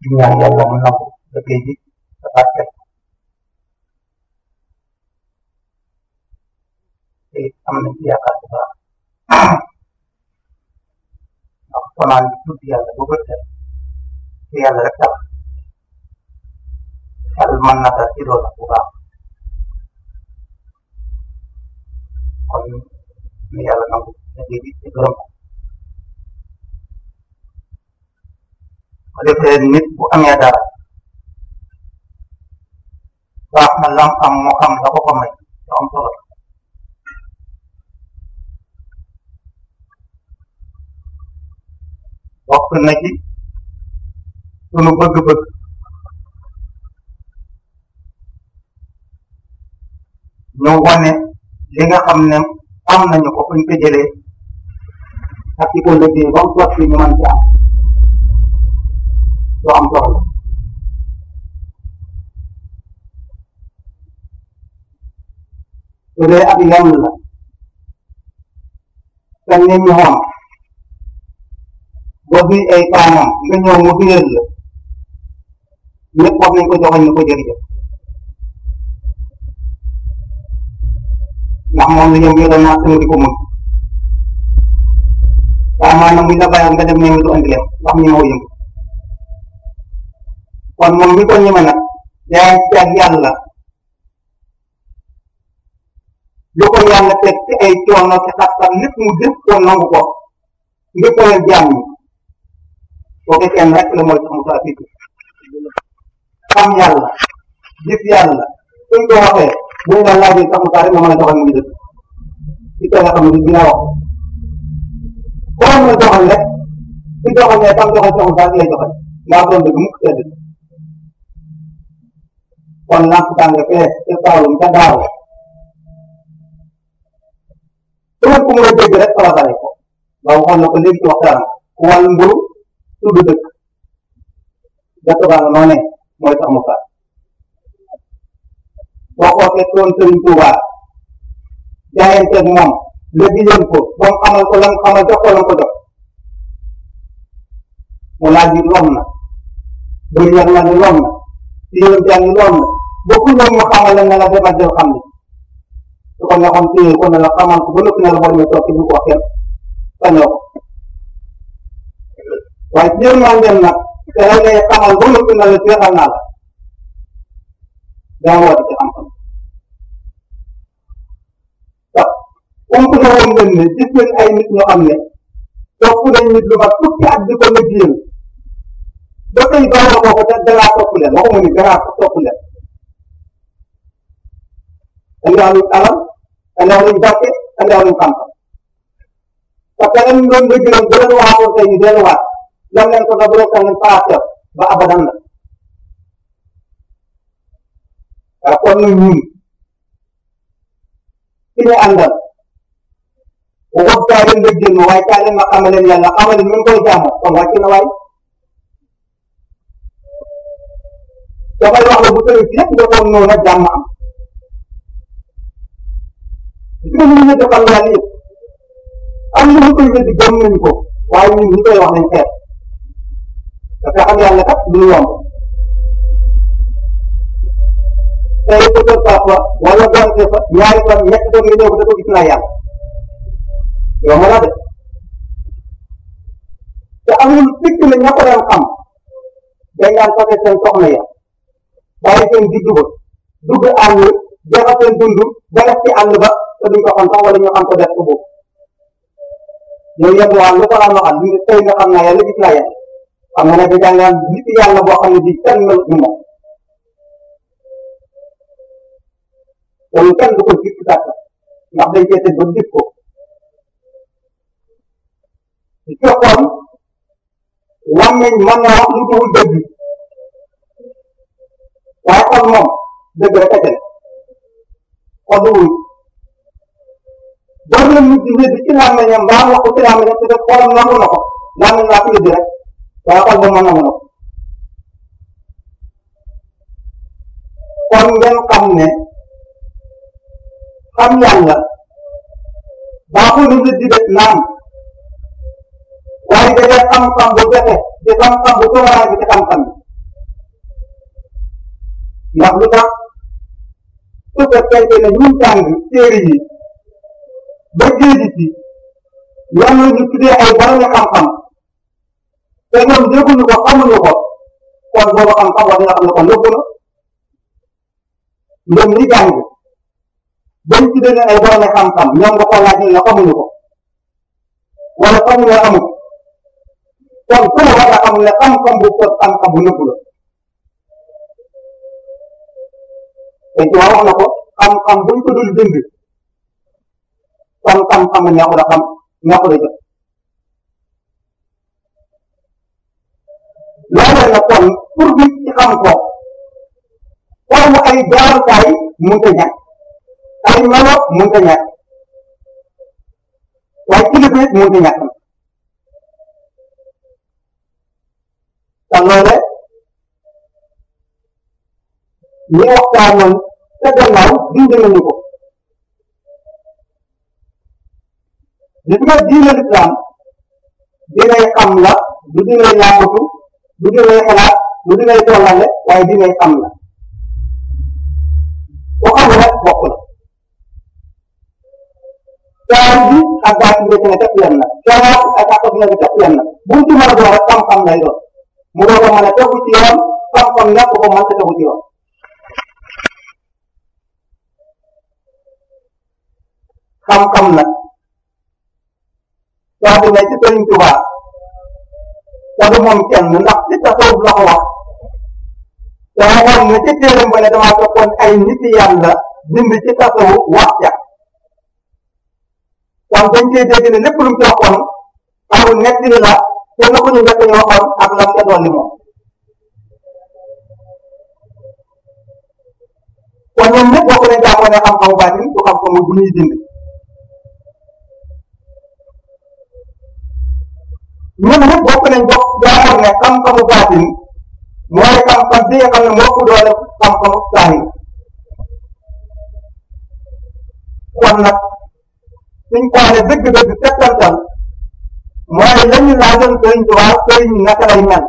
di ñaan yàlla mu nangu liggéey bi te barkeel te am nañ ci yaakaar bu baax ndax fanaan bi tudd yàlla ba bët set te yàlla rek tax xel mën na dal ci loolu bu baax kon ni yàlla nangu liggéey bi te gërëm ko ko defee nit bu amee dara baax na lam am moo xam la ko ko may te am solo bokk na ci sunu bëgg-bëgg ñu wane li nga xam ne am nañu ko fuñ ko jëlee ak ci ko liggéey ba mu sotti ñu mën ci am lu am solo su dee ab yan la te nit ñi xoom boo bii ay kaanam nga ñëw mu biral la ñëpp wax nañ ko joxoñ ni ko jërëjëf ndax moom la ñëw yoroon naa sama di ko mun waaye maanaam buñ la bàyyi nga dem ñëw du andi leen ndax ñi moo yëngu kon moom mi ko ñeme nag yaa ngi ak yàlla lu ko yàlla teg ci ay coono ci xat-xat lépp mu def ko nangu ko ngir ko jaam ñi kooku kenn rek la mooy sax mu saa fiitu xam yàlla gis yàlla suñ ko waxee buñ la laajee sax mu saa rek nga mën a doxal mu ngi dëkk ci ko nga xam ne dina wax koo mën a doxal rek su doxalee tam doxal sax mu saa lay doxal ngaa doon dëgg mukk tedd kon lamp tàng fee ca Saalum ca Daaru su ma ko mën a dégg rek fala dale ko ndax waxoon na ko léegi ci waxtaan ku wàll mburu tudd dëkk dëkk baa nga noone mooy sax mu fa boo ko fekkoon Sëriñ Tuubaa jaayanteeg moom la diyoon ko ba mu xamal ko lam xamal jox ko lam ko jox mu laaj yi lom na bëri yàq na ni lom na ci yoon jàng ni lom na bokku ñoom mu xamal la ne la demal jël xam ni su ko neexoon téye ko ne la xamal ko ba noppi ne la boo demee toog ci bu ko wax kenn sañoo ko waaye ci yéen maa ngeen nag te la ngay xamal ba noppi ne la jeexal naa la daa woote ci xam-xam waaw comme que ne woon ngeen ne gis ngeen ay nit ñoo xam ne topp nañ nit lu mat fukki at di ko liggéeyal ba tey baax na kooku te dangaa topp leen waxuma ni dangaa topp leen andiwaanuñ alal andiwaanuñ barke andiwaanuñ xam-xam parce que ren ñoom nga jëloon bu leen waxoon tey ñu delluwaat lam leen ko bu leen ko ngeen paase ba abadan la waaw kon nag ñun ki ñu àndal waxut kaa leen nga jël ma waaye kaa leen ma xamal leen yàlla xamal leen ñu koy jaamoo kon wàcc na waay dafay wax la bu tëri si yëpp nga doon noonu jàmm am gis nga ñu defal yàlla yëpp am na ñu koy weddi gëm nañ ko waaye ñun ñu koy wax nañ xeet parce que xam yàlla kat du yomb tey ko sa papa wala donte fa ñaari fan ñett fan nga ñëw ko dafa gis naa yàlla yomb na de te amul sikk ne ña ko daan xam dañ daan fase seen soxna ya bàyyi seen juddu ba dugg àll joxe seen dund ba def ci àll ba te duñ ko xam sax wala ñu xam ko def ko boobu ñoom yëpp waxal lu ko daan waxal li tey nga xam naa yàlla gis naa yàlla xam nga ne da jàngaan nit yàlla boo xam ne bii kenn mel ni moom loolu kenn du ko gis ci sàkk ndax dañ cee teg ba gis ko ci fekkoon làmmiñ mën na wax lu dul dëgg waaye xol moom dëgg rek a jël xol du wuy boo leen nit di wéddi ci làmmiñam mbaa wax ko ci làmmiñam te def xolam nangu na ko làmmiñ laa ko wéddi rek waaye xol ba mën nangu na ko kon ngeen xam ne xam yàlla baaxul lu nit di def naam waaye da dee xam-xam bu jafe di xam-xam bu tumaraan bi ci xam-xam bi ndax lu tax su fekkente ne ñun jàng téere yi ba géeji ci ñoom la ñu tuddee ay borom xam-xam te ñoom dégguñu ko xamuñu ko kon boobu xam-xam war nga xam ne kon yóbbu na ñoom ñi jàng bañ tuddee ne ay borom xam-xam ñoom nga ko laaj ne la xamuñu ko wala xamuñu la amul kon ku ne war nga xam ne xam-xam bu ko xam-xam bu nëbbu la te ci wax na ko xam-xam buñ ko dul bind kon xam-xam neexu la xam neexu la jëf loolu na kon pour bi ci xam ko forme ay jaarukaay mënta ñàkk ay melo mënta ñàkk waaye kilifa it mënta ñàkk te loole ñi waxtaanoon te gannaaw dindi nañu ko gis nga diine lislaam dinay xam la du dinay làmbatu du dinay xalaat du dinay tollale waaye dinay xam la ku xam rek bokk la caar bi ak baat bi ci ne képp yem na caar ak ak bi ne képp yem na bu ci mën a doon rek xam-xam lay doon mu doog a mën a tegu ci yoon xam-xam nekk ko mën ta tegu ci yoon xam-xam nag saa bu ne ci Sëriñ Tuubaa te du moom kenn ndax ci tasawuf la ko wax te waxoon ne ci téeram ba ne damaa toppoon ay nit yàlla bind ci tasawuf wax ca kon dañ cee dégg ne lépp lu mu ci waxoon amul netti la te na ko ñu njëkk ñu waxoon ak lam ca dolli moom kon ñoom ñëpp bokk nañ jàppoon ne xam-xamu baatin du xam-xamu bu ñuy dind ñun ñëpp bokk nañ bokk jàppoon ne xam-xamu baatin mooy xam-xam bi nga xam ne moo ko doole xam-xamu saahir kon nag suñ xoolee dëgg-dëgg settantal mooy lañu laajoon sëriñ Tuubaa sëriñ naka lay mel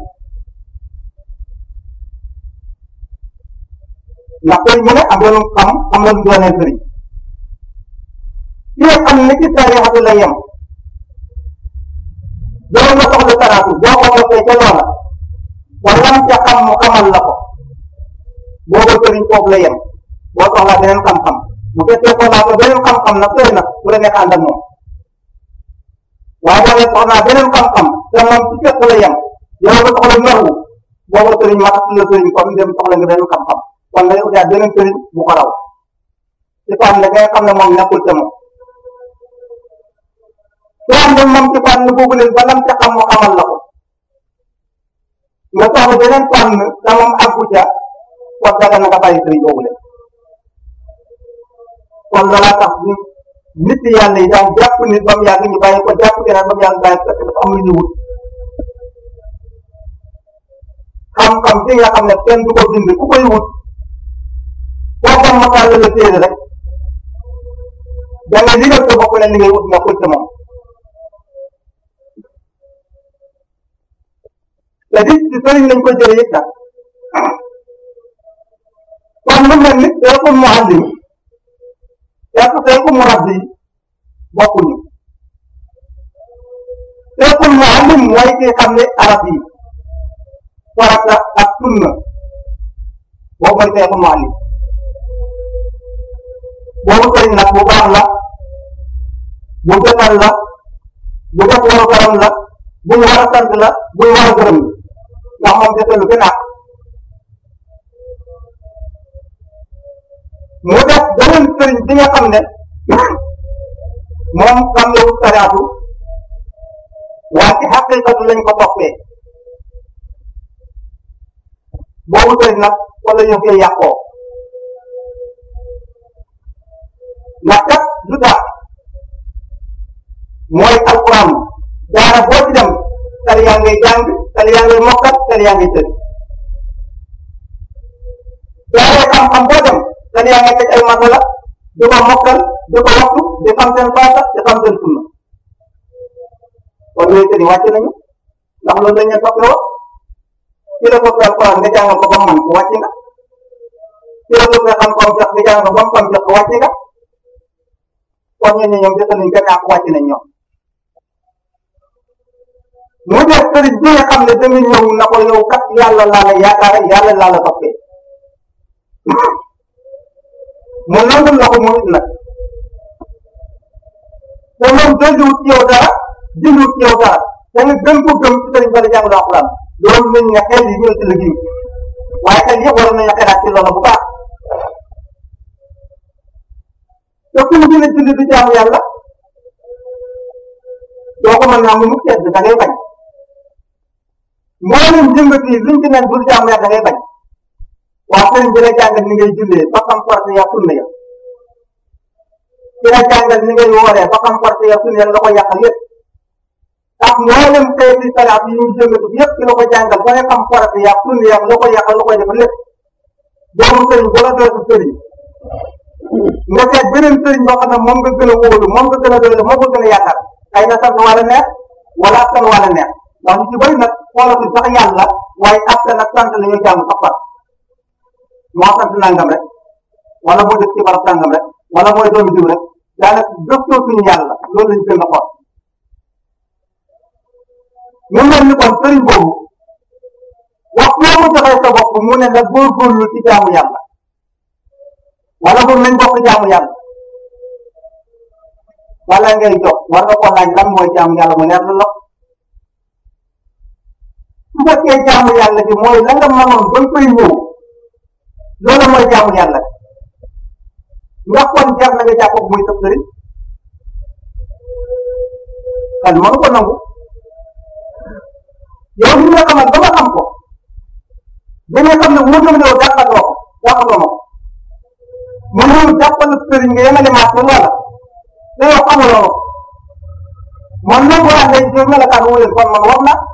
ndax sëriñ mu ne am doon xam am na lu doonee sëriñ ki nga xam ne ci tariixatu la yem doon nga soxla taraatu boo ko noppee ca loola wala ca xam mu xamal la ko booba sëriñ foofu la yem boo soxlaa beneen xam-xam bu fekkee soxlaa ko beneen xam-xam nag sëriñ nag bu la neex ànd ak moom waaye boo ne soxlaa beneen xam-xam te moom ci fekk la yem yow nga soxla naxwu booba sëriñ waxat la sëriñ kon dem soxla nga beneen xam-xam kon nga utaat beneen sëriñ bu ko raw ci fànn nga xam ne moom nekkul ca moom soo am ne moom ci fànn boobu leen ba lam ca xam mu xamal la ko nga soxla beneen fànn te moom àggu ca kon daga na nga bàyyi sëriñ boobu leen kon loolaa tax ñu nit yàlla yi daan jàpp nit ba mu yàgg ñu bàyyi ko jàpp keneen ba mu yàgg bàyyi fekk dafa am lu ñu wut xam-xam bi nga xam ne kenn du ko bind ku koy wut boo ko masaal la téere rek da nga ligal sa bopp ne li ngay wut nekkul ca moom te di ci sëriñ lañ ko jëlee it nag kon lu mel ni seekul muallim seeku seekul murabbi bokkuñu seekul muallim mooy ki xam ne arab yi farata ak sunna boobu mooy seekul muallim boobu sëriñ nag bu baax la bu jotal la bu def waru garam la bu ñu war a sant la bu ñu war a gërëm ndax moom jotalu fi naat mu def beneen sëriñ bi nga xam ne moom xam ne wut sariatu waaye ci xaqiqatu lañ ko toppee boobu sëriñ nag wala ñu koy yàqoo ndax kat lu tax mooy alquran daara boo ci dem tali yaa ngay jàng tali yaa ngay mokkat tali yaa ngay tëdd daara xam-xam boo dem tali yaa ngay teg ay masala di ko mokkal di ko waxtu di xam seen faata di xam seen sunna kon yooyu tëri wàcc nañu ndax loolu dañ leen toppee woon ci la toppee alquran nga jàngal ko ba man ko wàcc nga teewlu nga xam comme jox nga jàng ba mu comme jox wàcce nga kon ñooñu ñoom defe nañ gën a wàcc nañ ñoom mu def sëriñ bi nga xam ne danga ñëw na ko yow kat yàlla laa la yaakaar yàlla laa la toppee mu nangul la ko moom it nag te moom dolliwut ci yow dara dindiwut ci yow dara da nga gën ko gëm ci sëriñ bala jàng alxuraan loolu nañ nga xel yi ñëw ci liggéey waaye xel yëpp waroon nañu xelaat ci loolu bu baax te ku mu gën a julli di jaamu yàlla doo ko mën naa mu mukk sedd da ngay bañ mboolem jëmbat yi luñ ci naan bul jaamu yàlla da ngay bañ waa sëriñ bi la jàngal ni ngay jullee ba xam force ya sunna ya ci la jàngal ni ngay wooree ba xam force ya sunna ya la ko yàqal yépp ak mboolem xeeti salaat yi ñu jëmbatu yépp ci la ko jàngal ba nga xam force ya sunna ya la ko yàqal la koy def lépp doomu sëriñ bu la dootu sëriñ nga seet beneen sëriñ boo xam ne moom nga gën a wóolu moom nga gën a doylu moom nga gën a yaakaar ay na sant wala neex wala askan wala neex ndax ñu ci bëri nag xoolatuñ sax yàlla waaye askan ak sant la ñuy jaamu sax far moo sant nangam rek wala moo def ci barab sangam rek wala mooy doomu diw rek daanaka gëstoo suñu yàlla loolu lañu gën a xool mu mel ni kon sëriñ boobu wax foo mu joxee sa bopp mu ne la góorgóorlu ci jaamu yàlla wala boog nañ bokk jaamu yàlla wala ngay jox war nga ko laaj lan mooy jaamu yàlla mu leer la su fekkee jaamu yàlla bi mooy la nga mënoon ba koy ñëw loolu mooy jaamu yàlla ndax kon jar na nga jàpp muy sëb sëriñ kan mënu ko nangu yow li nga xamal ba nga xam ko ba nga xam ne wóor na yow jàppatoo ko jàppatoo ma ko mu ñëw jàppal sëriñ nga yemale maat loola te yow xamuloo man nag boo àndee ci melokaan wu leen kon man war na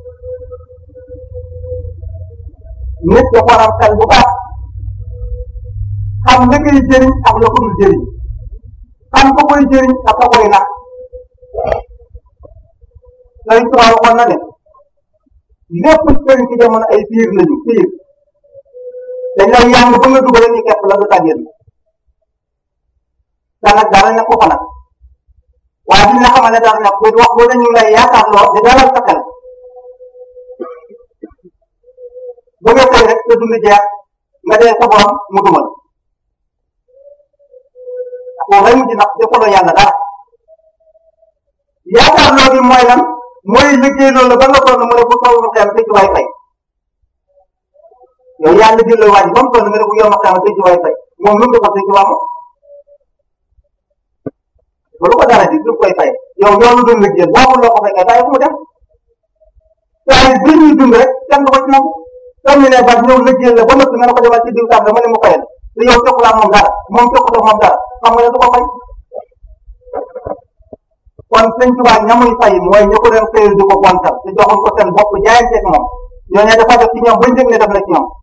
nit da ko war a xel bu baax xam li koy jëriñ ak la ko dul jëriñ xam ko koy jëriñ ak ka koy nax sëriñ Tuubaa waxoon na ne lépp sëriñ ci jamono ay piir lañu piir dañ lay yàng ba nga dugal ñu kepp la nga tàggeen te nag dara nekk ko nag waaye duñ la xamal ne dara nekk wax boo dañu lay yaakaar loo di dalal sa xel ba nga xëy rek sa dund jeex nga dee sa borom mu dumal koo lay mujj nag defaloo yàlla dara yaakaar loo bi mooy lan mooy liggéey loolu ba nga toll mu ne bu toll mu xeem tëj waay fay yow yaa liggéey loolu waa ji ba mu toll nga ne bu yow ma xeem tëj waay fay moom lu mu defal tëj waa moom lu ko dara di lu koy fay yow yow lu doon liggéey boobu loo ko fekkee bàyyi ko mu dem saa yi bii ñuy dund rek kenn du ko ci nangu comme ni ne ba ñëw liggéey la ba nëpp nga ne ko defal ci diw tàmm dama ne mu fayal te yow joxulaa moom dara moom joxuloo moom dara xam nga ne du ko fay kon sëñ Tuubaa ñamuy fay mooy ñu ko doon xëyal di ko gontal te joxul ko seen bopp jaayanteeg moom ñooñu dafa def ci ñoom bañ dégg ne def na ci ñoom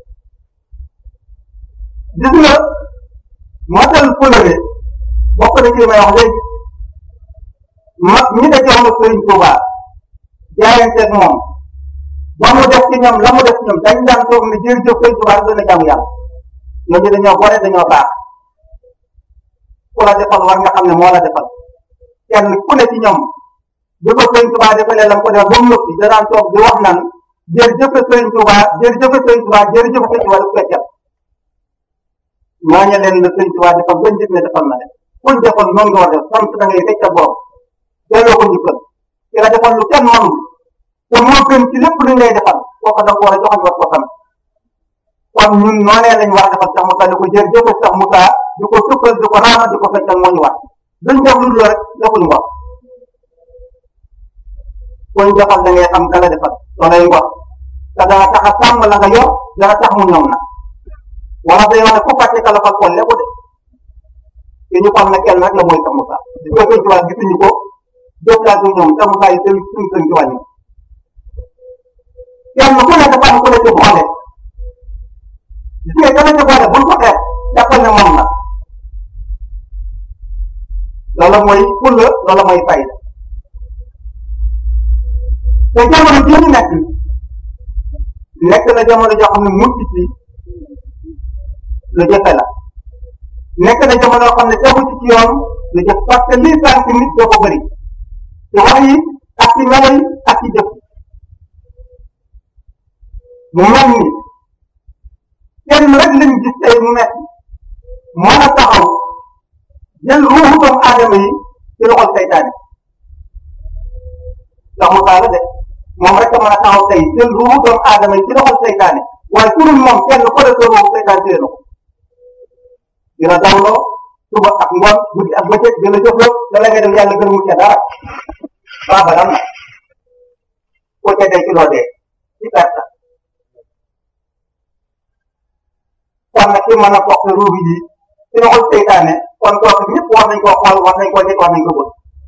gis nga motal fulare bokk na ci li may wax léegi mag ñi da jox na sëriñ Tuubaa jaayanteeg moom ba mu def ci ñoom la mu def ci ñoom dañ daan toog ne jërëjëf sëriñ Tuubaa dana jaamu yàlla ñooñu dañoo gore dañoo baax ku la defal war nga xam ne moo la defal kenn ku ne ci ñoom bi ko sëriñ Tuubaa defalee la mu ko def ba mu noppi danaan toog di wax naan jërëjëf sëriñ Tuubaa jërëjëf sëriñ Tuubaa jërëjëf sëriñ Tuubaa daf koy jàpp ñooñu leen la sëriñ Tuubaa defal bañ gis ne defal na leen kuñ defal noonu nga war def sant da ngay fekk sa borom delloo ko njukkal ki la defal lu kenn mënul te moo gën ci lépp lu ngay defal kooku da nga ko war a joxal war ko sant kon ñun noonee lañ war a defal sax Moussa di ko jërëjëf sax Moussa di ko sukkal di ko raama di ko feccal moo ñu war duñ def lu dul rek defuñ ngor kuñ defal da ngay xam ka la defal loolay ngor te dana tax a sàmm la nga yor dana tax mu ñoom na wala day wax ne ku fàtte ka la fal kon lépp de te ñu xam ne kenn rek la mooy sax Moussa di ko sëñ Tuubaa gisuñu ko jëflaatu ñoom sax Moussa yi seen suñ sëñ Tuubaa ñi kenn ku ne dafa am ku ne ci boole gis nga kenn ci boole buñ ko xeex jàppal ne moom la loolu mooy fulla loolu mooy fayda te jamono jii ñu nekk nekk na jamono joo xam ne mucc ci lu jafe la nekk na jamono xam ne tegu ci ci yoon lu jëf parce que lii sànq nit doo ko bëri ci wax yi ak ci melo yi ak ci jëf mu mel ni kenn rek lañ gis tey mu nekk mën a taxaw jël ruuxu doomu aadama yi ci loxol seytaane ndax mu taala de moom rek a mën a taxaw tey jël ruuxu doomu aadama yi ci loxol seytaane waaye ku dul moom kenn ko def ruuxu seytaane téye na ko dina dawloo suba ak ngoon guddi ak bëccëg dina jëfloo da la ngay dem yàlla gën mu ca dara baa balam na ko ca dee ci loo dee ci perte kon nag ki mën a bokk ruubi ji ci loxol seytaane kon kooku ñëpp war nañ koo xool war nañ koo jëkk war nañ ko bëgg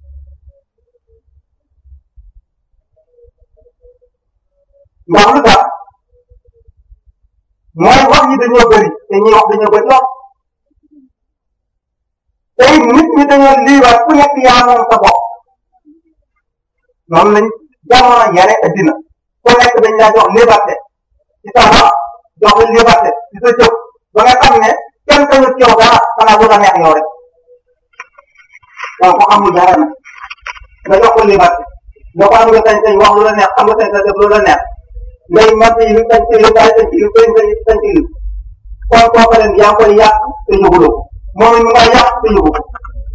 ndax lu tax mooy wax yi dañoo bëri te ñuy wax dañoo bëri lool tey nit ñi dañoo liiwaat ku nekk yaa moom sa bopp noonu lañ jamono yare addina ku nekk dañ laa jox liberté ci sa wax jox la liberté ci sa jëf ba nga xam ne kenn kañu ci yow dara xanaa lu la neex yow rek donc ko xamul dara nag nga jox ko liberté nga ko am nga sañ sañ wax lu la neex am nga sañ sañ def lu la neex ngay mat yi lu sañ ci lu bàyyi sañ ci lu sañ sañ sañ ci lu kon kooku leen yaa ngi koy yàq te yëguloo ko moom it mu nga yàq te yëgu ko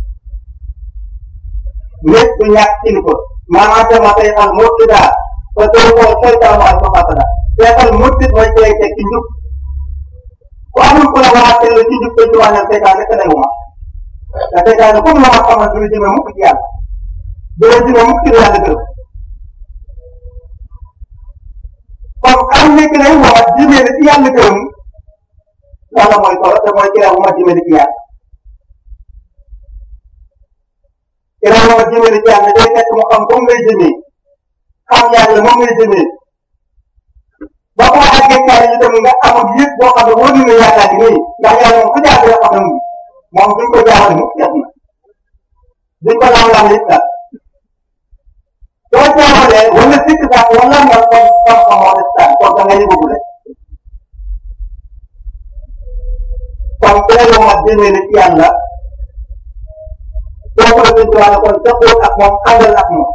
nit du ñàkk kilifa maanaam sama tey xal murti daal te doo ko seytaan mu ak fasada seetal murti mooy tey teg ci njub ku amul ku la waxaat la ci njub te ci wàññal seytaan rek lay wuma te seytaan comme la ma xamal du la jëme mukk ci yàlla du la jëme mukk ci yàlla gërëm kon am nekk lay wax jëmee ci yàlla gërëm yàlla mooy solo te mooy kiraw ma jëmee ci yàlla kiraw ma jëmee ci yàlla day fekk mu xam comme ngay jëmee xam yàlla moom ngay jëmee ba ko àggee kaay yi tam nga amul yëpp boo xam ne wóor na yaakaar gi nii ndax yàlla moom ku jaar rek xam na moom duñ ko jaawale mukk jeex na duñ ko laam laam it daal soo jaawalee wala sikk sax wala nga kon kon xamoo des kon da nga yëgagule kon kiraw ma jëmee ci yàlla boo ko defee ci wàllu kon dëppoo ak moom àndal ak moom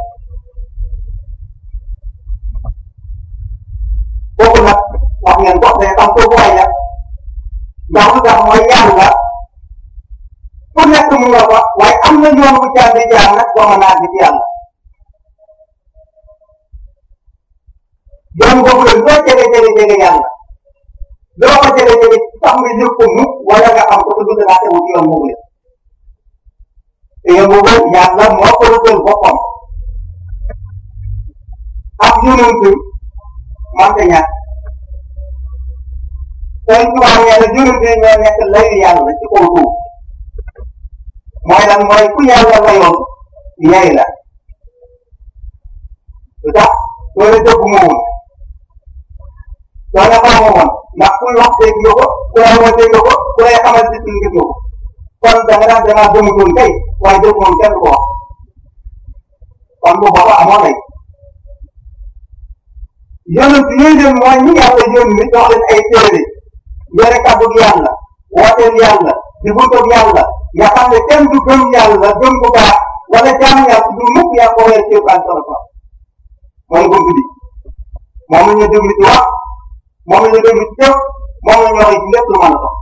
kooku nag wax ngeen ko day xam kooku waay la ndax lu tax mooy yàlla ku nekk mu nga fa waaye am na yoon bu jaar di jaar nag doo mën a àgg ci yàlla yoon boobu la loo jege jege jege yàlla loo ko jege jege sax nga yëg ko mu wala nga xam ko te du dangaa tegu ci yoon boobu la te yoon boobu yàlla moo ko rëddal boppam ak yonent mante ñàkk sooy tubaab nee na yonent yi ñoo nekk layu yàlla ci kaw suuf mooy lan mooy ku yàlla layoon yey la lu tax soo ne dëgg ma woon soo ne xaw ma woon ndax kuy wax dégg nga ko ku lay wax dégg nga ko ku lay xamal gis nga gis nga ko kon da nga daan damaa gëmutoon kay waaye dëgg moom kenn du ko wax kon bu booba amoo lay yonent yooyu dem mooy ñi yàlla yónni jox leen ay téere yore kàddu yàlla wooteel yàlla di buntoog yàlla nga xam ne kenn du gëm yàlla gëm bu baax wala jaamu yàlla du mukk yaa ko weer ci ban solo ko mooy bunt bi moom la ñu déglu ci wax moom la ñu déglu ci jëf moom la ñu wax ci lépp lu mën a dox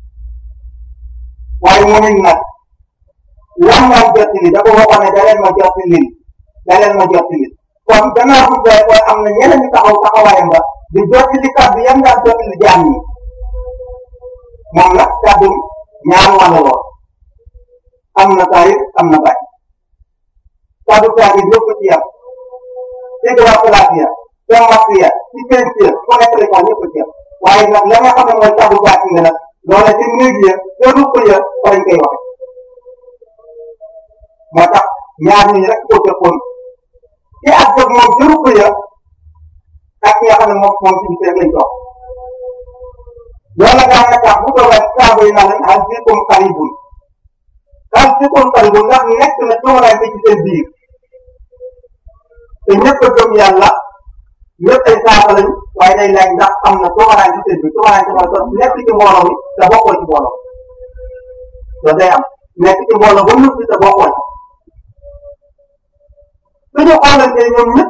waaye moom it nag lan naan jottali dafa waxoon ne da leen ma jottali da leen ma jottali kon gannaaw bu dee koy am na ñeneen ñu taxaw taxawaayam ba di jottali kàddu yam daan jottali jaam yi moom nag kàddu ñaar wàll lool am na taayir am na bañ kàddu taayir yëpp ci yam dégrafulatia tomatia ci pensia fu nekk rek ñëpp ci yam waaye nag la nga xam ne mooy kàddu baatin nga nag loola ci néeg ya ca ruq ya fa lañ koy waxe moo tax ñaar ñi rek koo jëppoon ci ak jóg moom ci ruq ya ak ki nga xam ne moom moom ci biir lañ toog loolu daa nga tax bu doon rek saaba yi naan hal fikum qaribun hal fikum qaribun ndax nekk na coonaay bi ci seen biir te ñëpp a gëm yàlla ñëpp ay saako lañ waaye day laaj ndax am na toogaraan ci seen bi toogaraan ci mooy kon nekk ci mbooloo mi te bokkoo ci mbooloo loolu day am nekk ci mbooloo ba mu te bokkoo ci suñu xoolante ñoom ñëpp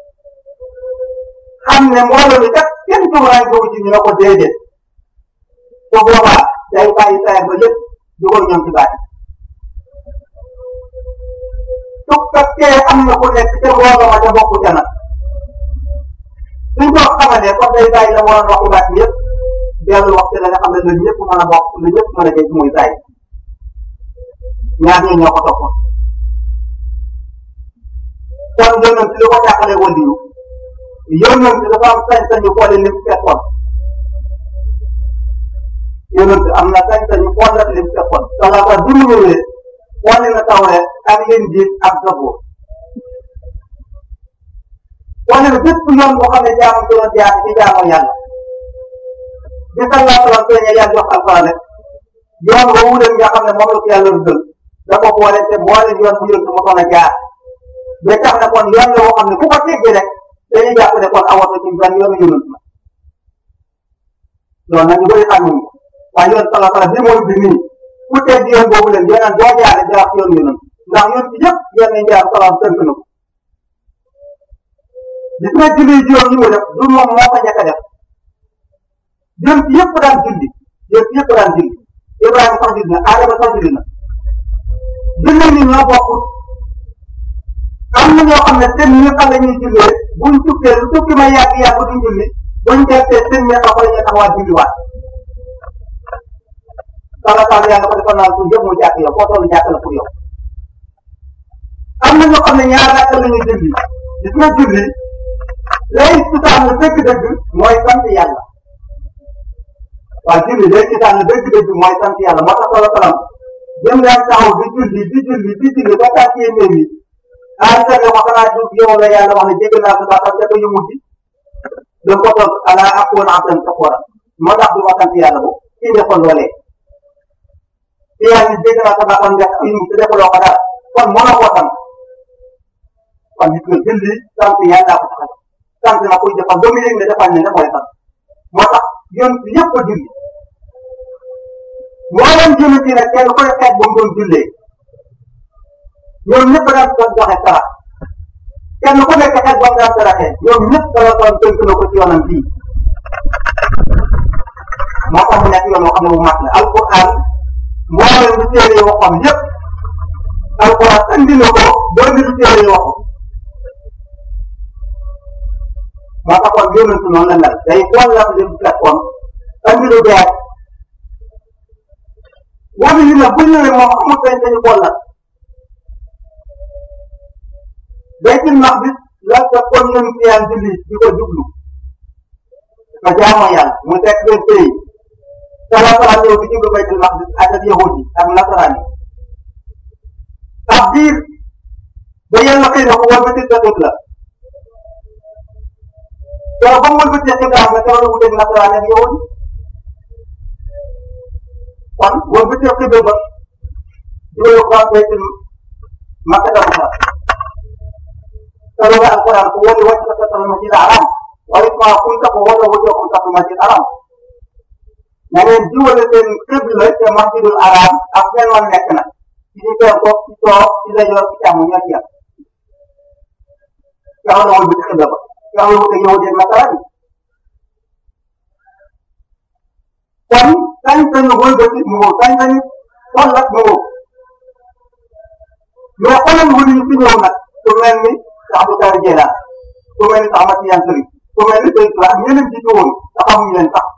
xam ne mbooloo mi kat kenn toogaraan boobu ci ñu ne ko déedéet su boobaa day bàyyi saa ba lépp dugal ñoom ci baat su fekkee am na ku nekk ca mbooloo ma ca bokku ca nag suñ ko xamalee kon day bàyyi la waroon waxu baat bi yëpp dellu wax ci la nga xam ne la ñëpp mën a bokk la ñëpp mën a dégg muy saay ñaar ñoo ñoo ko toppoon kon yonent li ko tàqalee waliyu yonent dafa am sañ-sañu xoole lim fekkoon yonent am na sañ-sañu xool lim fekkoon danga ko bi mu ñëwee xoole na tawreet ak Injiil ak Zabuur wane ne bépp yoon boo xam ne jaamu ci doon jaar ci jaamu yàlla bi sallallahu alayhi wa sallam feeñee yàlla jox alquran rek yoon boobu leen nga xam ne moom la ko yàlla rëddal da ko boole te boole yoon bu yëngu mosoon a jaar ba tax na kon yoon la boo xam ne ku ko teggee rek dañuy jàpp ne kon awatu ci benn yoonu yonent la loolu nag ñu bëri xam nañu waaye yoon sallallahu alayhi wa sallam bi mooy bi nii ku tegg yoon boobu leen yeneen doo jaare jaar ci yoon yonent ndax yoon ci yëpp yoon nañ jaar salaam tënk na ko gis nga julli juróom yi mu def du moom moo ko njëkk a def jëm ci yëpp daan julli jëm ci yëpp daan julli Ibrahima sax julli na Adama sax julli na julli ni ñoo bokk am na ñoo xam ne seen ñi xam ne ñuy jullee buñ tukkee lu tukki ma yàgg yàgg duñ julli buñ jeexee seen ñi xam ne ñu taxawaat julliwaat sala sala yaa nga ko defoon naan suñ yëpp mu jàkk yow foo toll jàkk la pour yow am na ñoo xam ne ñaar rakk la ñuy julli gis nga julli lay cosaan dëgg-dëgg mooy sant yàlla waaw julli lay cosaan dëgg-dëgg mooy sant yàlla moo tax solo salam jëm daan taxaw di julli di julli di julli ba tàkkee mbir mi ah sa nga wax naa jóg yow la yàlla wax ne jégg naa sa bàkkaar ca ko yëngu ci da ko toog ala akoon abdan sakora moo tax du ma sant yàlla bu kii defoon loolee ci yàlla ni jégg naa sa bàkkaar nga yëngu ci defaloo ko dara kon mënoo koo sant kon nit nga julli sant yàlla ko tax sant na koy defal ba mu yëg ne defal ne ne mooy sant moo tax yoon bi yëpp a julli moo leen julli ci nag kenn koy xeet ba mu doon jullee ñoom ñëpp daan doon joxe sarax kenn ku nekk xeet ba mu daan saraxee ñoom ñëpp dala doon tënk na ko ci yoonam bii moo tax mu nekk yoon woo xam ne bu mat la alquran moo leen lu téere yoo xam yëpp alquran andi na ko doon lu téere yoo xam moo taxoon yonent noonu la mel day xool la lim fekkoon andi lu bees wala yi nag bu ñëwee moom amul sañ sañu xool la baytul maqdis la fekkoon ñun fiyaan julli di ko jublu ko jaamoo yàlla mu fekk benn pays sala sala ñëw di jublu baytul maqdis ak ak yahudi ak nasaraan yi ab diir ba yàlla xëy na ko war ba tit la la yow ba mu wëlbatee xibaar nga teewlu wuteeg nasaraan ak yow kon wëlbatee xibaar ba juróomi ko am baytul makkata bu fa teewlu alquran ko wóor yi wàcc na sa masjid haram wala ma kunta ko wóor la wóor ko sa masjid haram na ngeen jiwale seen xibla ca masjidul haram ak seen wan nekk na ci ñu teew ko ci toog ci la yor ci càmm ñoo ci yam teewlu wëlbati xibla ba teewlu wuteeg yow de nasaraan yi kon sañ-sañu wëlbati mu wóor sañ-sañu tollat mu wóor mais xoolal wëli ñu fi ñëw nag ku mel ni Cheikh Abdou Karim Jeylaan ku mel ni Cheikh Ahmad Tidiane Sëriñ ku mel ni Sëriñ Tuubaa ñeneen jiitu woon te xamuñu leen sax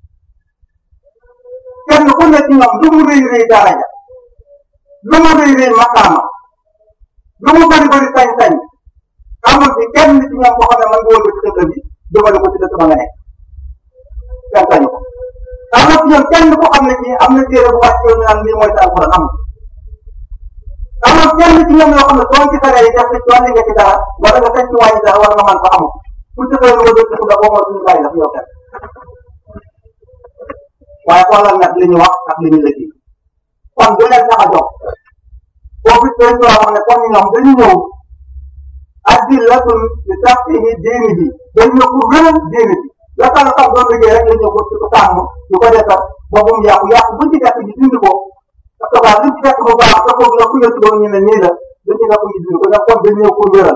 kenn ku nekk ci ñoom lu mu rëy rëy daraja lu mu rëy rëy maqaama lu mu bëri bëri sañ-sañ amul ci kenn ci ñoom boo xam ne man nga wëlbati xëy bi jëmale ko ci dëkk ba nga nekk kenn sañu ko am na ci ñoom kenn koo xam ne kii am na téere bu wàcc yow ñu naan lii mooy sa alxuraan amul amul kenn ci ñoom yoo xam ne soo ci saree yi def ci wàllu nga ci dara wala nga sañ ci wàññi dara wala nga mën ko amul ku ci xëy nga dëkk la boo moo suñu bàyyi la fi yow kenn waaye xoolal nag li ñu wax ak li ñu lëkki kon bu leen tax a jox foofu seen yoo xam ne kon ñoom dañu ñëw adillatun li tax ci diini ji dañ ñëw pour wéral diini ji la tax la tax doon liggéey rek la ñëw pour ko sàmm ñu ko defar ba bu mu yàqu yàqu buñ ci fekk ñu dindi ko parce que waa luñ ci fekk bu baax te foofu la ku yëntu ba ñu ne nii la dañ ci fekk ñu dindi ko ndax kon dañ ñëw pour wéral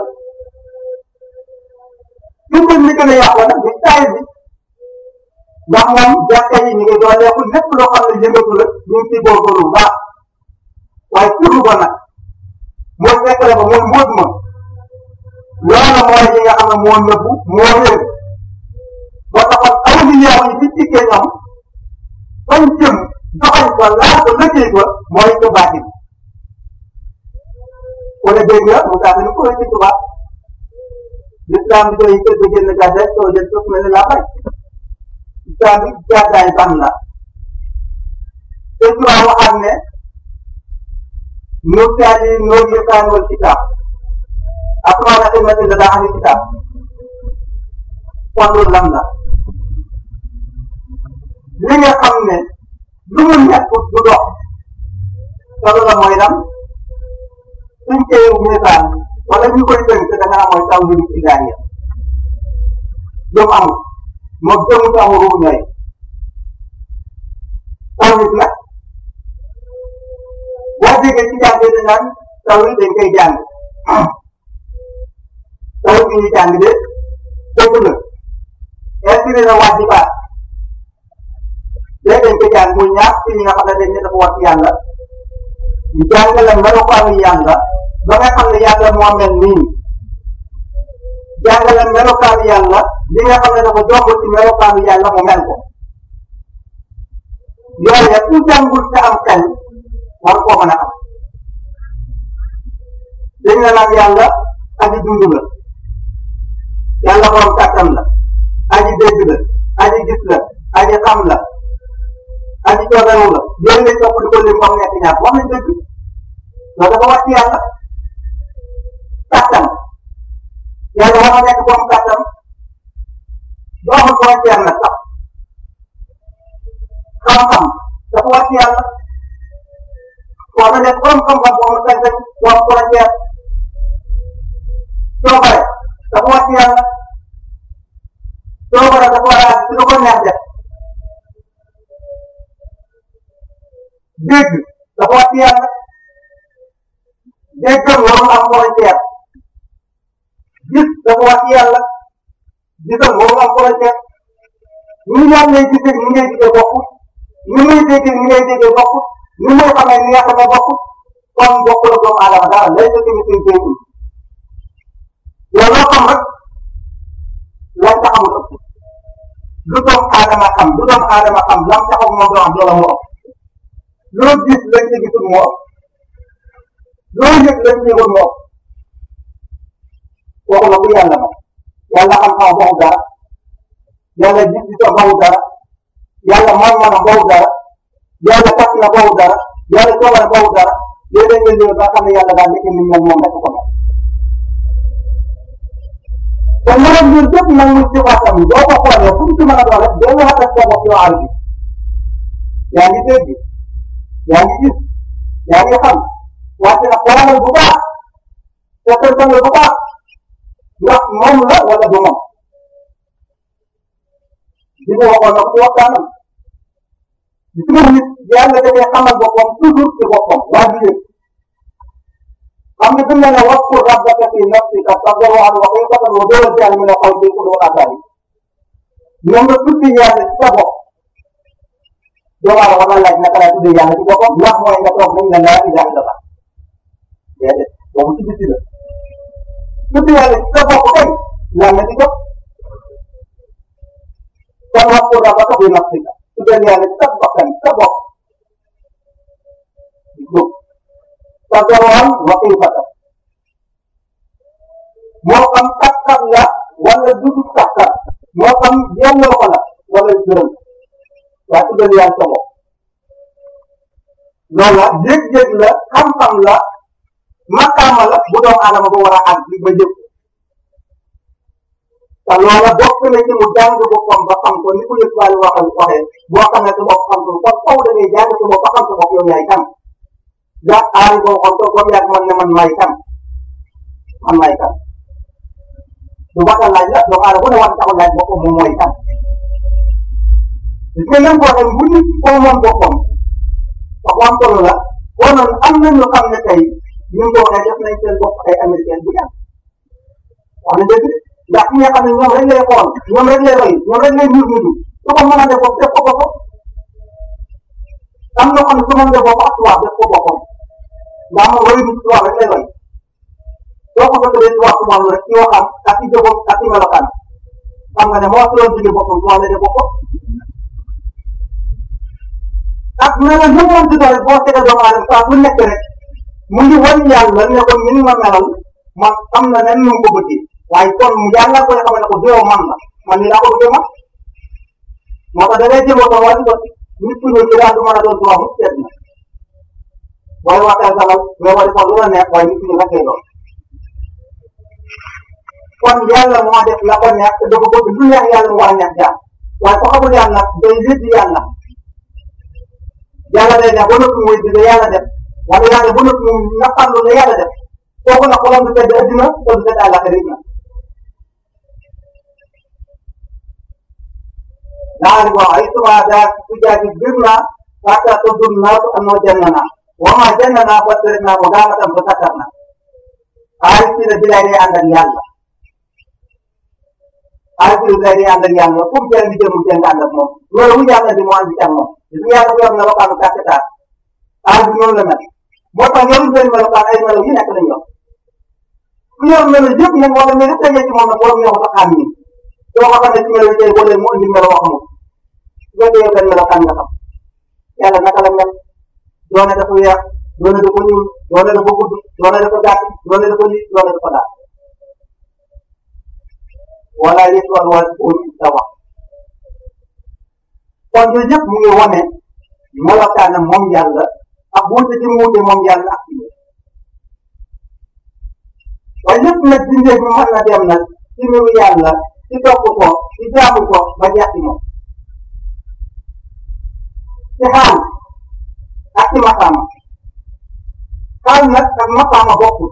fi mu li gën a yàqu nag di taay bi ndax moom jàkka yi ñu ngi dooleeku lépp loo xam ne yëngatu la ñu ngi ciy góorgóorlu bu baax waaye surlu ba nag mooy fekk la ba mooy mbóot ma loolu mooy li nga xam ne moo nëbbu moo réer boo taxoon awliyaa yi ci dikkee ñoom fañ jëm doxañ ko laal ko liggéey ko mooy ko baati wala dégg nga mu tax ni ko ci tubaab l'islam bi doy kër ga génn gàddaay soo jël suuf mel ni laa bay islam bi gàddaay ban la te tubaab waxaat ne nurtaani noor yëkkaan wal kitaab asmaana xidmati la daa ahli kitaab kon loolu lan la li nga xam ne lu mu nekk du dox solo la mooy lan suñ koy miisaan wala ñu koy tënk da nga mooy taw bi ci gaa yi jëm amul moom jëmu ci amul ruubu ñooy taw nit nag boo déggee ci jàng dañ naan taw yi dañ koy jàng taw bi ñu jàng de dëgg la inspiré na waajibaat léegi dañ koy jàng muy ñaar ci ñi nga xam ne dañ ne dafa war ci yàlla ñu jàngale melokaanu yàlla ba nga xam ne yàlla moo mel nii jàngale melokaanu yàlla li nga xam ne dafa jomb ci melokaanu yàlla mu mel ko yooyu ku jàngul te am xel war koo mën a am dañ la naan yàlla aji dund la yàlla borom kàttan la aji dégg la aji gis la aji xam la aji cooberewu la yooyu lañ topp di ko lim ba mu nekk ñaar wax nañ dëgg loolu dafa wàcc yàlla kàttan yàlla war na nekk borom kàttan doo xam ko wàcc yàlla sax xam-xam dafa wàcc yàlla war na nekk borom xam-xam boo ma sañ-sañ borom frontière coobare dafa wàcc yàlla coobare dafa war a ci lu ko neex def dégg dafa wàcc yàlla déggam warul am frontière gis dafa wàcc yàlla gisam warul am frontière ñu ñaan lay gisee ni ngay gisee bokkut ni ngay déggee ni ngay déggee bokkut ni ngay xamee ni nga xamee bokkut kon bokkul ak doomu aadama dara lay sa tamit suñ déggul yow loo xam rek lañ ca xamul ëpp lu doomu aadama xam lu doomu aadama xam lam taxaw moom doo am loola moo ëpp loo gis lañ ca gisul moo ëpp loo yëg lañ ca yëgul moo ëpp kooku la ku yàlla ma yàlla xam-xam waxu dara yàlla gis-gisam waxu dara yàlla man-manam waxu dara yàlla tas na waxu dara yàlla coobare waxu dara yooyu dañ leen ba xam ne yàlla daal nekk ni moom moom rek ko mel te mënoon ñun bépp nag muy ci waxtam doo ko xoolee fu mu ci mën a doon rek doo wax ak sa bopp yow àll bi yaa ngi dégg yaa ngi gis yaa ngi xam wante nag xoolal bu baax te tënkal bu baax ndax moom la wala du moom li mu waxoon nag ci waxtaanam gis nga nit yàlla dafay xamal boppam toujours ci boppam waa ji yëpp xam nga dina ne waskur rabbaka fi nafsika tadarruan wa xifatan wa duna al-jahri min al-qawli bil ghudwi wal aasaali ñoom nga tuddi yàlla ci sa bopp doomu aadama war na laaj naka laa tuddi yàlla ci boppam ndax mooy nga toog nañ ne laa ilaha illallah déedéet boobu ci biti la tuddi yàlla ci sa bopp kay yàlla ci bopp kon waskur rabbaka fi nafsika tuddal yàlla ci sa bakkan sa bopp tadarruan wa xifatan moo xam takkat la wala dugub takkat moo xam yelloo ko la wala gërëm waa tuddal yàlla sa bopp loola yëg-yëg la xam-xam la makaama la bu doomu aadama ba war a àgg ba jëf te loola bokk na ci mu jàng boppam ba xam ko ni ko yëg waale waxal waxee boo xamee sa bopp xam ko kon faw da ngay jàng sa bopp ba xam sa bopp yow yaay kan ja aari boo xam ko comme yàgg man ne man maay kan man maay kan du waxal laaj la doomu aadama bu ne war taxul laaj boppam moom mooy kan gis nga même boo xam bu nit ko moom boppam wax am solo la boo noonu am nañ lu xam ne tey ñu ko waxee def nañ seen bopp ay américain bu yàgg wax na dëgg ndax ñi nga xam ne ñoom rek lay xool ñoom rek lay roy ñoom rek lay nuyu nuyu su ko mën a def bopp def ko boppam am na xam ne su mën def bopp ak tubaab def ko boppam ndax moom roy du tubaab rek lay roy soo ko bëggee tubaab tubaab rek ci waxam ak ci jëfam ak ci melokaan xam nga ne moo si doon jóge boppam tubaab lay def boppam ak melal lu mu di doon boo seetee doomu aadama saa bu nekk rek mu ngi wan yàlla ne ko ni ma melal man am na nen nu mu ko bëggee waaye kon mu yàlla koy xamal ne ko déew man la man ni laa ko bëggee man moo tax da ngay jëmoo ko wàllu bët nit ku ñëw ci daal du mën a doon tubaab mu seet na booy waxee salal mais wala ko lu la neex waaye nit ku ñu rekkee doon kon yàlla moo def la ko neex te dafa bëgg lu neex yàlla mu war a neex jaar waaye ko xamul yàlla day wéddi yàlla yàlla day def ba noppi muy di yàlla def wala yàlla ba noppi mu naqarlu la yàlla def kooku nag xolam du sedd addina te du sedd àllaxira na daal wax ay tuba daa ku jaati bir na fata to dum na to anno jannana wa ma jannana fa tirna mo dama tam fa takarna ay ci da bilay ànd ak yàlla ay ci da bilay ànd ak yàlla fu mu jël di jëm jëm ànd ak moom loolu bu yàlla di mo ànd ak moom li yàlla ko yor na lokaanu kàkkatar ay bi noonu la mel moo tax yoru seen melokaan ay melo yi nekk lañ yor ku yor melo yëpp nag wala melo yëpp tegee ci moom nag borom ñoo ko xam ni soo ko xamee ci melo yi tey boo leen mu indi melo wax mu su fekkee yow benn melokaan nga xam yàlla naka la mel doone dafa weex doone dafa ñuul doone dafa gudd doone dafa gàtt doone dafa lii doone dafa daal wala yëpp wala wala uñ sa wax kon yooyu yëpp mu ngi wane melokaanam moom yàlla ak wuute ci mu wuute moom yàlla ak ci waaye lépp nag bindee bi mën na dem nag ci mbiru yàlla ci topp ko ci jaamu ko ba jeex ci moom ci xaal ak ci maqaama xaal nag ak maqaama bokkul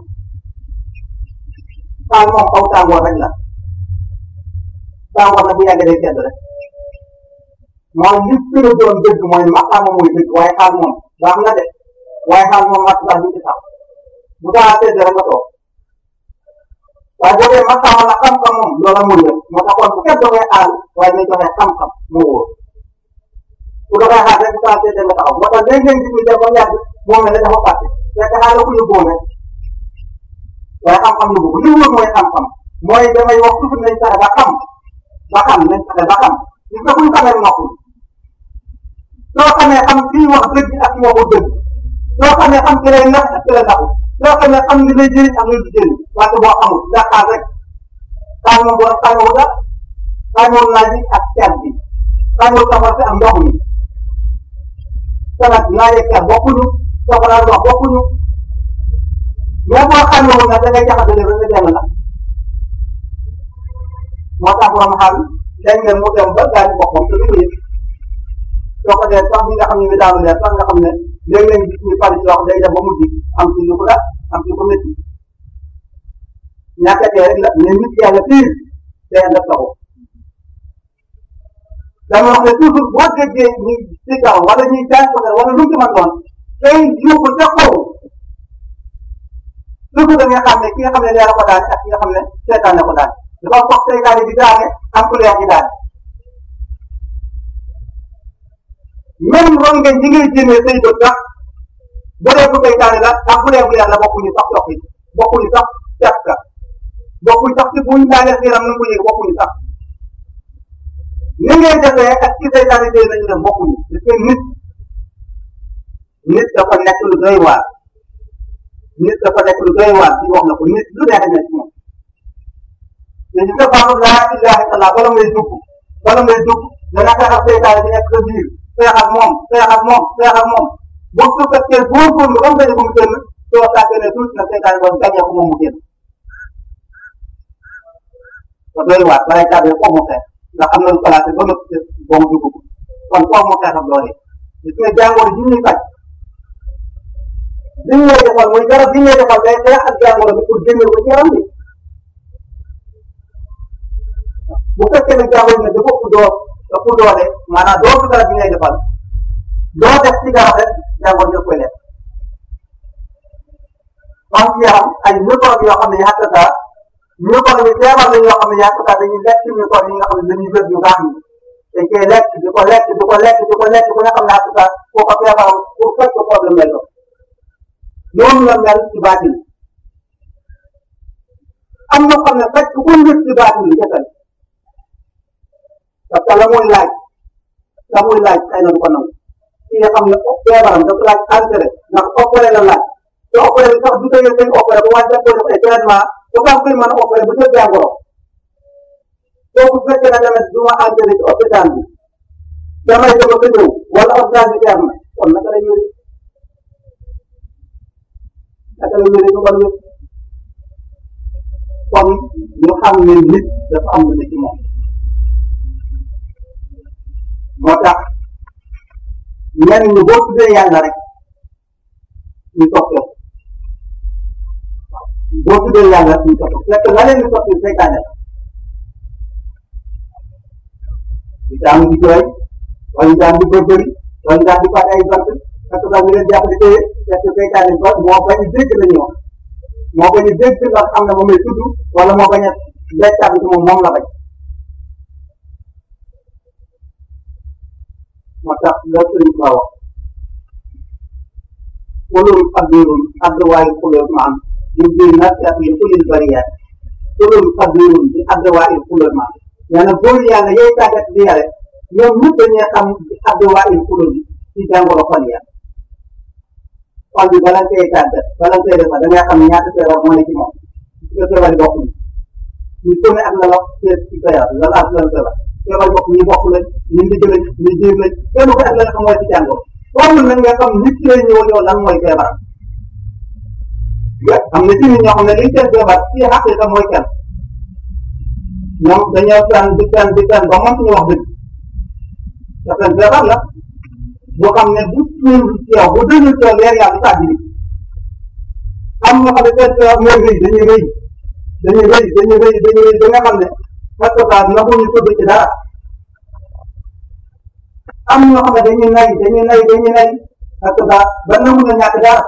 xaal moom aw tàngoor rek la tàngoor nag bu yàggee day sedd rek mooy li gën a doon dëgg mooy maqaama mooy dëgg waaye xaal moom baax na de waaye xaal moom mat sax du ci sax bu daa sedd rek nga toog waaye boo dee maqaama la xam-xam moom loola muy def moo tax kon bu kenn doxee xaal waaye nañ doxee xam-xam moo wóor bu doxee xaal rek bu daa sedd nga taxaw moo tax léegi ngeen gis ñu dem ba yàgg moom ne dafa fàtte fekk xaal la ko yóbboo rek waaye xam-xam yóbbu ko li wóor mooy xam-xam mooy damay wax toujours nañ fexe ba xam ba xam nañ fexe ba xam gis nga buñ xamee noppul soo xamee xam kii wax dëgg ak ki waxul dëgg soo xamee xam ki lay nax ak ki lay naxul soo xamee xam li lay jëriñ ak li du jëriñ wante boo xamul ndax xaal rek xaal moom boo xamoo dara xamoo naaj bi ak ker bi xamoo safar si ak ndox mi te nag naaj ak ker bokkuñu safara ndox bokkuñu mais boo xamewul nag da ngay jaxase rek nga dem la moo tax borom xaal léeg-léeg mu dem ba gaañ boppam te du ko yëg soo ko dee sax ñi nga xam ne daanu leer sax nga xam ne léeg-léeg gis ñu pare ci wax day dem ba mujj am ci lu ko def am ci ko métti ñàkkatee rek la mais nit yàlla piir day def sa bopp dama wax ne toujours boo déggee ñu ci kaw wala ñuy jaay ko wala lu mu ci mën doon tey yóbbu ca kaw toujours da nga xam ne ki nga xam ne leer ko daan ak ki nga xam ne seetaan ko daan dafa foog seytaane di daane am ku leer di daan même rongañ ñi ngay génnee say bët sax bu dee bu seytaane la ak bu dee bu leer la bokkuñu sax dox yi bokkuñu sax cet ka bokkuñu sax ci buñ daanee xiram na ko yëg bokkuñu sax ni ngay defee ak ci seytaane tey nañu def bokkuñu parce que nit nit dafa nekk lu doy waar nit dafa nekk lu doy waar ci wax na ko nit lu neex nekk moom te gis nga baaxul laa ilaha illallah wala ngay dugg wala ngay dugg dana taxaw seytaane bi nekk sa biir xeex ak moom xeex ak moom xeex ak moom boo ko fekkee góorgóorlu ba mu gañe ko mu génn soo tàggee ne tuuti na seytaane boobu gañe ko moom mu génn te doy waar balay tàggee foofu mu xeex ndax xam na lu placé ba nga boo mu dugg kon foofu mu xeex ak loolee gis nga jàngoro ji ñuy faj li ñu lay defal muy garab bi ñu lay defal day xeex ak jàngoro bi pour génne ko ci yaram bi bu fekkee ne jàngoro ne dafa ëpp doo ëpp doole maanaam doo ko garab bi ngay defal doo def ci garab rek jàngoro ñëpp koy lekk kon ci yaram ay microbe yoo xam ne yàq saa microbe yi feebar la yoo xam ne yàq saa dañuy lekk microbe yi nga xam ne dañuy wér yu baax yi dañ koy lekk di ko lekk di ko lekk di ko lekk ba nga xam ne yàq saa koo ko feebaram pour fekk ko problème lay doon noonu la mel ci baatin am na xam ne fekk ku njëkk ci baatin bi jëkkal parce que la muy laaj la muy laaj xëy na du ko nangu ki nga xam ne feebaram dafa laaj entré ndax opéré la laaj te opéré bi sax du tëjee seen opéré bu wàññi ko def ay traitement dafa am kuy mën a opéré bu jël jàngoro kooku bu fekkee ne tamit du ma entré ci hôpital bi damay dem ba ñëw wala hôpital bi jeex na kon naka la ñëwee naka la ñëwee du ko ñëw kon ñu xam ne nit dafa am lu ne ci moom moo tax ñenn ñi boo tuddee yàlla rek ñu toppee boo tuddee yàlla ñu toppee fekk la leen di toppee seytaane la ñu daan di jooy wala ñu daan di bërbëri wala ñu daan di fàtte ay bant parce que ñu leen jàpp di téye fekk seytaane ba moo bañ a dégg la ñu wax moo bañ a dégg nga xam ne moom lay tudd wala moo bañ a beccaat bi moom moom la bañ moo tax la sëriñ ba wax kulul qadirun adwaayi kulul maan ñu biir nasiat yi kulil bariyaat kulul qadirun bi adwaayi kulul maan nee na góor yàlla yooyu tàggat di yare ñoom ñëpp dañuy xam bi adwaayi kulul ci jàngoro xol ya xol bi bala koy tàggat bala koy defar da ngay xam ñaata feebar moo ne ci moom nga feebar yi bokk ñu ku ne ak la la seet ci feebar la la lan feebar feebar bokk ñi bokk lañ ñu ndigg lañ ñu jiir lañ kenn ko ak la nga xam mooy ci jàngoro foofu nag nga xam nit ki lay ñëw yow lan mooy feebar am na ci nit ñoo xam ne liy seen feebar ci xaqiqa mooy kenn ñoom dañoo tànn di tànn di tànn ba mëntuñu wax dëgg te seen feebar la boo xam ne bu tuur ci yow bu dëgg ci yow leer yàlla tàgg bi am ñoo xam ne seen feebar mooy rëy dañuy rëy dañuy rëy dañuy rëy dañuy rëy ba nga xam ne parce que naxuñu tudd ci dara am ñoo xam ne dañuy nay dañuy nay dañuy nay parce que ba nangu na ñàkk dara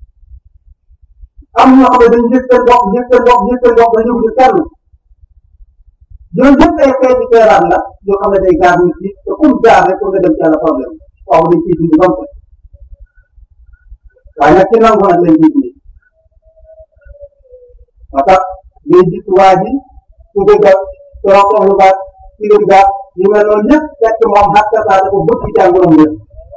am ñoo xam ne dañuy gis seen bopp gis seen bopp gis seen bopp dañu gis kenn yooyu yëpp ay xeeti feebar la yoo xam ne day gaar nit ñi te kum gaar rek pour nga dem ci yàlla problème waaw dañ ciy dindi ba mu set waaye nag ci nangu nag lañ ciy dindi moo tax ngay gis waa ji ku bëgg a toroxal lu baax ci lu baax yu mel noonu yëpp fekk moom xatta saa dafa bëgg ci jàngoroom yëpp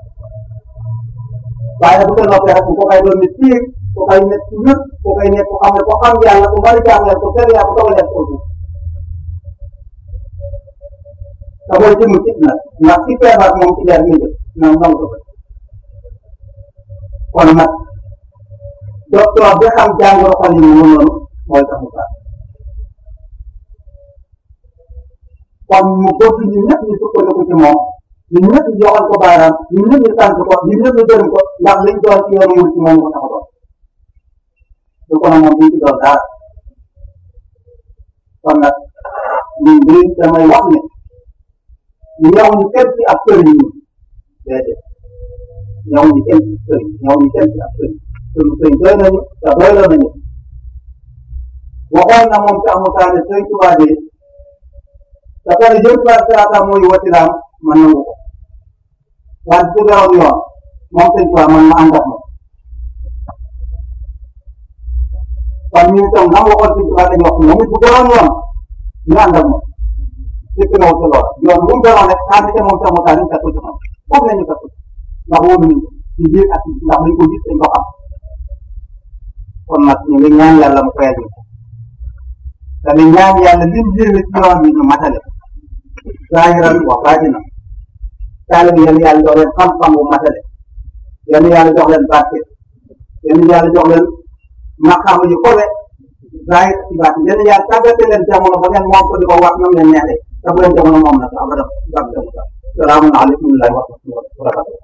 waaye bu ko noppee rek ko koy doon nit fii ko koy nekk ci ñëpp ko koy nekk ko xam ne ko xam yàlla ko mën a jàngale ko sell yaa ko doog a def ko te mooy jëmm ci nag ndax ci feebar moom ci leer ngay def noonu noonu ko kon nag docteur bi xam jàngoro xol yi mu noonu mooy tax mu baax kon mu bëgg ñu ñëpp ñu sukkandiku ci moom ñun ñëpp ñu joxal ko baaraam ñun ñëpp ñu sant ko ñun ñëpp ñu gërëm ko ndax liñ doon ci yoonu mu ci moom ko tax a doon du ko moom duñ ci doon dara kon nag ñun bii damay wax ne ñëw ñu kenn ci ab sëriñ ñu déedéet ñëw ñu kenn ci sëriñ ñëw ñu kenn ci ab sëriñ suñu sëriñ doy nañu te doy la nañu waxoon na moom ci amutaan ne sëriñ Tuubaa de te pare jëm ci sirata mooy wasilaam man nangu ko waaye su beroon yoon moom sëriñ Tuubaa man ma ànd ak moom kon ñu itam nam waxoon sëriñ Tuubaa dañu wax moom it bu beroon yoon ñu ànd ak moom fekk na ci lool yoon bu mu beroon rek ànd ca moom ci amutaan ñu fekk ci moom foofu la ñu fekk ndax wóolu nañu ci biir ak ndax dañ ko gis dañ ko xam kon nag ñu ngi ñaan yàlla mu fayal ñu dañuy ñaan yàlla lim jéeme ci yoon bi ñu matale zaahiran wa baatina taalibe yéen yàlla jox leen xam-xam bu matale yéen yàlla jox leen barke yéen yàlla jox leen maqaam yu kowe zaahir ci baat yéen yàlla tàggate leen jamono ba ngeen moom ko di ko wax ñoom leen neexee te bu leen jamono moom nag abadan salaamaaleykum wa rahmatulah wa barakatuh